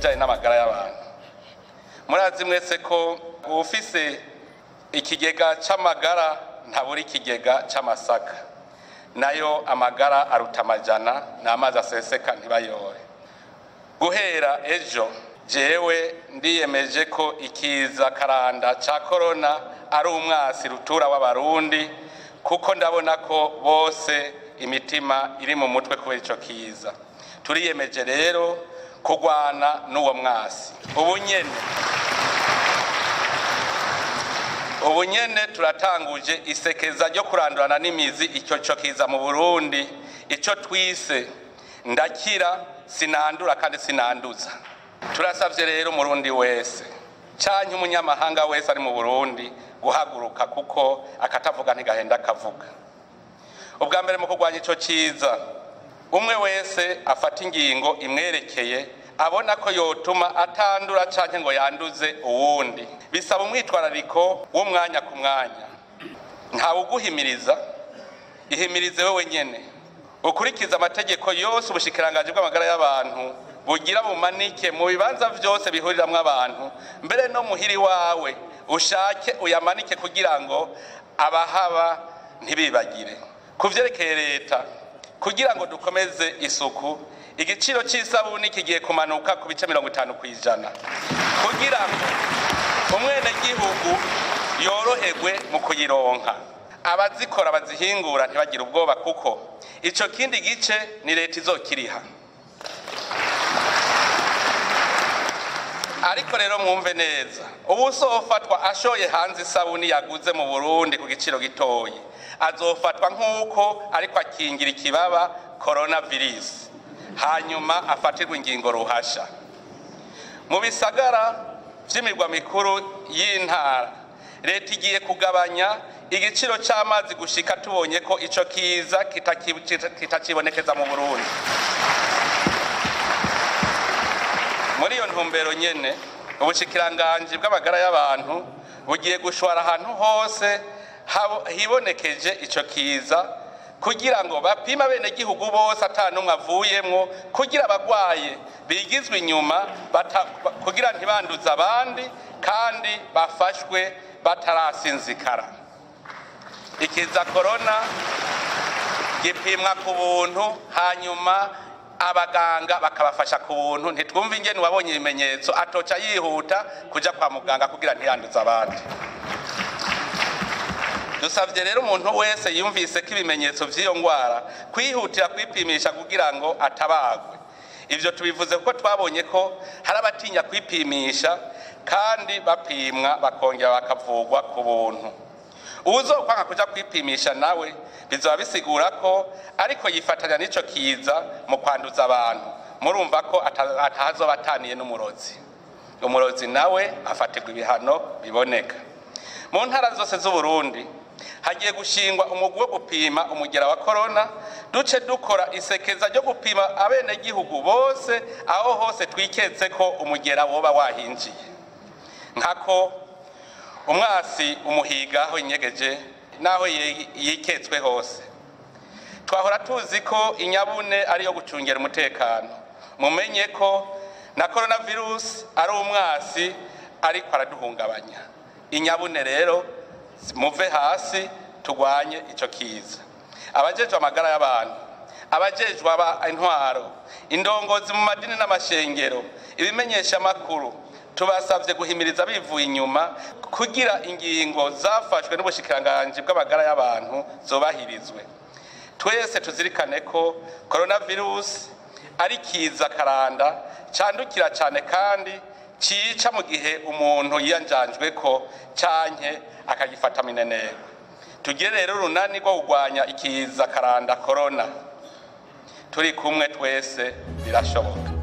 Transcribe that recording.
kijyanye n'amagara y'abantu murazi mwese ko ufise ikigega c'amagara ntabura ikigega c'amasaka nayo amagara aruta amajana n'amazi aseseka ntibayore guhera ejo jewe ndiyemeje ko ikiza karanda ca korona ari umwasi rutura w'abarundi kuko ndabona ko bose imitima iri mu mutwe kubera ico kiza turiyemeje rero kurwana n'uwo mwasi ubu nyene ubu nyene turatanguje isekeza ryo kurandurana n'imizi icyo cyo kiza mu burundi icyo twise ndakira sinandura kandi sinanduza turasabye rero umurundi wese canke umunyamahanga wese ari mu burundi guhaguruka kuko akatavuga ntigahenda akavuga ubwa mbere mu kurwanya icyo kiza umwe wese afata ingingo imwerekeye abona ko yotuma atandura canke ngo yanduze uwundi bisaba umwitwarariko w'umwanya ku mwanya ntawe uguhimiriza ihimirize wewe nyene ukurikiza amategeko yose ubushikiranganji bw'amagara y'abantu bugira bumanike mu bibanza vyose bihuriramwo abantu mbere no muhiri wawe ushake uyamanike kugira ngo abahaba ntibibagire ku vyerekeye leta kugira ngo dukomeze isuku igiciro c'isabuni kigiye kumanuka ku bice mirongo itanu kw'ijana kugira ngo umwenegihugu yoroherwe mu kuyironka abazikora bazihingura ntibagire ubwoba kuko ico kindi gice ni leta izokiriha ariko rero mwumve neza ubu usofatwa ashoye hanze isabuni yaguze mu burundi ku giciro gitoyi azofatwa nk'uko ariko akingira ikibaba coronavirus hanyuma afatirwa ingingo ruhasha mu bisagara vy'imirwa mikuru y'intara leta igiye kugabanya igiciro c'amazi gushika tubonye ko ico kiza kitakibonekeza mu burundi muri iyo ntumbero nyene ubushikiranganji bw'amagara y'abantu bugiye gushwara ahantu hose hibonekeje ico kiza kugira ngo bapime abenegihugu bose ata n'umwe avuyemwo kugira abagwaye bigizwe inyuma kugira ntibanduze abandi kandi bafashwe batarasinzikara ikiza korona gipimwa ku buntu hanyuma abaganga bakabafasha ku buntu ntitwumve ingene uwabonye ibimenyetso atoca yihuta kuja kwa muganga kugira ntiyanduze abandi dusabye rero umuntu wese yumvise ko ibimenyetso vy'iyo ngwara kwihutira kwipimisha kugira ngo atabagwe ivyo tubivuze kuko twabonye ko hari abatinya kwipimisha kandi bapimwa bakongera bakavugwa ku buntu uwuzokwanga kuja kwipimisha nawe bizoba bisigura ko ariko yifatanya n'ico kiza mu kwanduza abantu murumva ko atahazoba ataniye n'umurozi umurozi nawe afatirwa ibihano biboneka mu ntara zose z'uburundi hagiye gushingwa umugwi wo gupima umugera wa korona duce dukora isekeza ryo gupima abenegihugu bose aho hose twiketse ko umugera woba wahinjiye nkako umwasi umuhiga aho inyegeje n'aho yiketswe hose twahora tuzi ko inyabune ariyo gucungera umutekano mumenye ko na coronavirus ari umwasi ariko araduhungabanya inyabune rero muve hasi tugwanye ico kiza abajejwe amagara y'abantu abajejwe aba intwaro indongozi mu madini n'amashengero ibimenyesha makuru tubasabye guhimiriza bivuye inyuma kugira ingingo zafashwe n'ubushikiranganji bw'amagara y'abantu zobahirizwe twese tuzirikane ko coronavirus ari kiza karanda candukira cyane kandi cica mu gihe umuntu yiyanjanjwe ko canke akagifata mineneko tugire rero urunani rwo kurwanya ikiza karanda korona turi kumwe twese birashoboka